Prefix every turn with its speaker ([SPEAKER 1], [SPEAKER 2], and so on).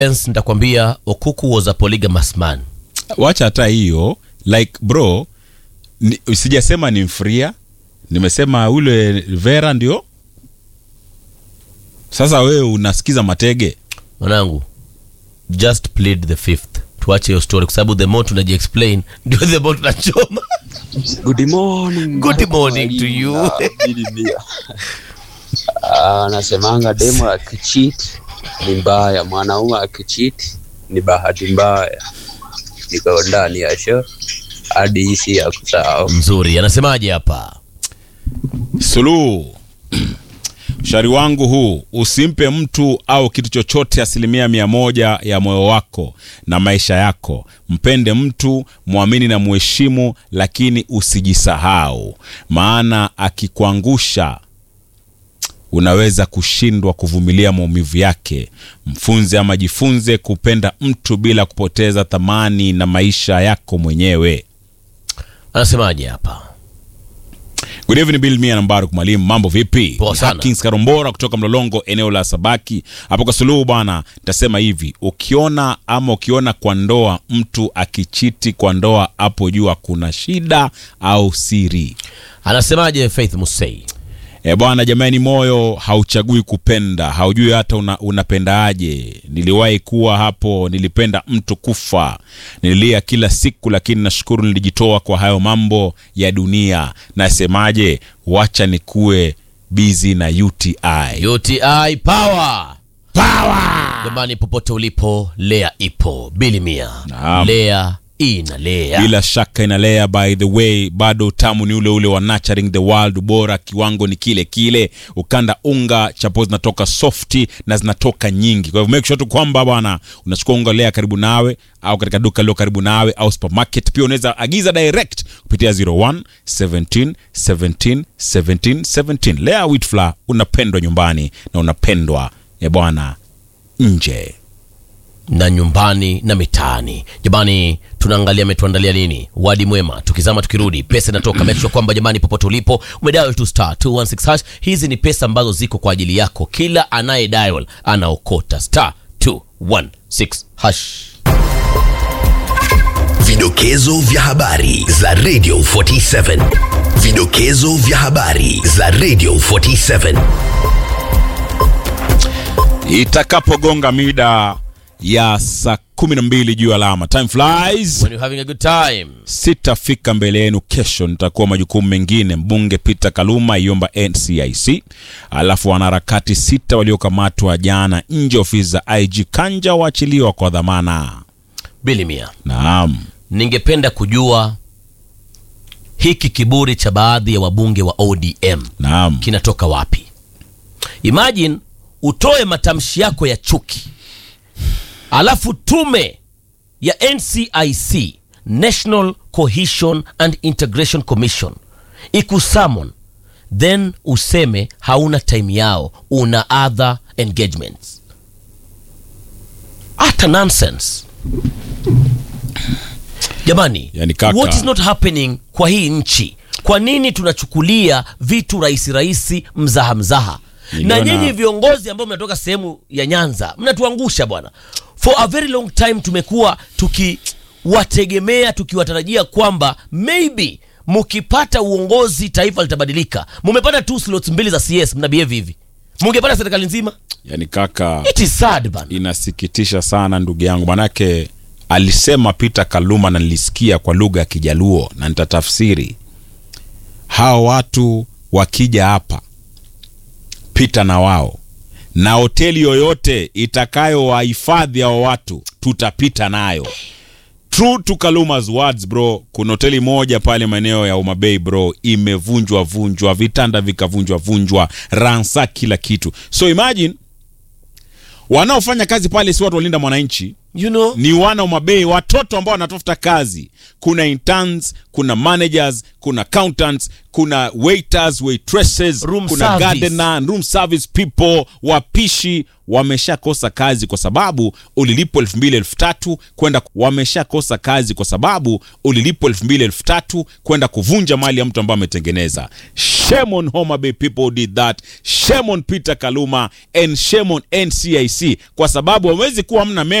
[SPEAKER 1] Hence, nitakwambia Okuku was a polygamous man.
[SPEAKER 2] wacha hata hiyo like bro ni, sijasema ni mfria nimesema ule vera ndio sasa wewe unasikiza matege
[SPEAKER 1] Mwanangu, just plead the fifth. Tuache hiyo story kwa sababu the more tunaji explain ndio the more tunachoma.
[SPEAKER 3] Good morning.
[SPEAKER 1] Good morning to you.
[SPEAKER 3] Ah, Bili Mia. Ah, Anasemanga demo akicheat ni mbaya, mwanaume akicheat ni bahati mbaya. Niko ndani ya show hadi hisi ya kusahau.
[SPEAKER 1] Mzuri, anasemaje hapa?
[SPEAKER 2] suluhu ushauri wangu huu usimpe mtu au kitu chochote asilimia mia moja ya moyo wako na maisha yako mpende mtu mwamini na muheshimu lakini usijisahau maana akikuangusha unaweza kushindwa kuvumilia maumivu yake mfunze ama jifunze kupenda mtu bila kupoteza thamani na maisha yako mwenyewe
[SPEAKER 1] Anasemaje hapa?
[SPEAKER 2] Good evening Bill Mia na Mbaruk Mwalimu, mambo vipi?
[SPEAKER 1] Poa sana.
[SPEAKER 2] Hakins Karombora kutoka Mlolongo, eneo la Sabaki hapo kwa Suluhu bwana. Nitasema hivi, ukiona ama ukiona kwa ndoa mtu akichiti kwa ndoa, hapo jua kuna shida au siri.
[SPEAKER 1] Anasemaje Faith Musei?
[SPEAKER 2] E bwana, jamani, moyo hauchagui kupenda, haujui hata una, unapendaaje. Niliwahi kuwa hapo, nilipenda mtu kufa, nililia kila siku, lakini nashukuru nilijitoa kwa hayo mambo ya dunia. Nasemaje, wacha nikuwe bizi na UTI.
[SPEAKER 1] UTI power. Power. Jamani popote ulipo, Lea ipo. Bili Mia.
[SPEAKER 2] Naam.
[SPEAKER 1] Lea inalea.
[SPEAKER 2] bila shaka inalea by the way bado utamu ni ule ule wa nurturing the world bora kiwango ni kile kile ukanda unga chapo zinatoka softi na zinatoka nyingi kwa hivyo make sure tu kwamba bwana unachukua unga lea karibu nawe au katika duka lilo karibu nawe au supermarket pia unaweza agiza direct kupitia 01 17 17 17 17 lea wheat flour unapendwa nyumbani na unapendwa ya bwana nje
[SPEAKER 1] na nyumbani na mitaani. Jamani, tunaangalia ametuandalia nini. Wadi mwema, tukizama tukirudi, pesa inatoka. Make sure kwamba jamani, popote ulipo umedial tu star 216 hash. Hizi ni pesa ambazo ziko kwa ajili yako. Kila anaye dial anaokota star 216 hash.
[SPEAKER 4] Vidokezo vya habari za Radio 47. Vidokezo vya habari za Radio 47.
[SPEAKER 2] itakapogonga mida ya saa kumi na mbili juu ya alama time flies
[SPEAKER 1] When you're having a good time.
[SPEAKER 2] sitafika mbele yenu kesho nitakuwa majukumu mengine mbunge peter kaluma iomba ncic alafu wanaharakati sita waliokamatwa jana nje ya ofisi za ig kanja waachiliwa kwa dhamana
[SPEAKER 1] Bili Mia,
[SPEAKER 2] naam
[SPEAKER 1] ningependa kujua hiki kiburi cha baadhi ya wabunge wa ODM
[SPEAKER 2] naam
[SPEAKER 1] kinatoka wapi? Imagine utoe matamshi yako ya chuki, alafu tume ya NCIC, National Cohesion and Integration Commission, ikusummon then useme hauna time yao, una other engagements. Hata nonsense jamani.
[SPEAKER 2] Yani kaka.
[SPEAKER 1] what is not happening kwa hii nchi? Kwa nini tunachukulia vitu rahisi rahisi, mzaha mzaha? Na
[SPEAKER 2] Niliona-
[SPEAKER 1] nyinyi viongozi ambao mnatoka sehemu ya Nyanza mnatuangusha bwana. For a very long time tumekuwa tukiwategemea, tukiwatarajia kwamba maybe mkipata uongozi taifa litabadilika. Mumepata tu slots mbili za CS, mna behave hivi. Mungepata serikali nzima,
[SPEAKER 2] yani kaka
[SPEAKER 1] it is sad bana.
[SPEAKER 2] inasikitisha sana ndugu yangu manake alisema peter kaluma na nilisikia kwa lugha ya kijaluo na nitatafsiri hawa watu wakija hapa pita na wao na hoteli yoyote itakayowahifadhi hao watu tutapita nayo true to kaluma's words bro kuna hoteli moja pale maeneo ya umabei bro imevunjwa vunjwa vitanda vikavunjwa vunjwa ransa kila kitu so imagine wanaofanya kazi pale si watu walinda mwananchi
[SPEAKER 1] you know
[SPEAKER 2] ni wana wa mabei watoto ambao wanatafuta kazi kuna interns kuna managers kuna accountants kuna waiters waitresses
[SPEAKER 1] Room
[SPEAKER 2] kuna
[SPEAKER 1] service.
[SPEAKER 2] gardener room service people wapishi wameshakosa kazi kwa sababu ulilipwa elfu mbili elfu tatu kwenda wameshakosa kazi kwa sababu ulilipwa elfu mbili elfu tatu kwenda kuvunja mali ya mtu ambaye ametengeneza shame on Homa Bay people who did that shame on Peter Kaluma and shame on NCIC kwa sababu hawezi kuwa mna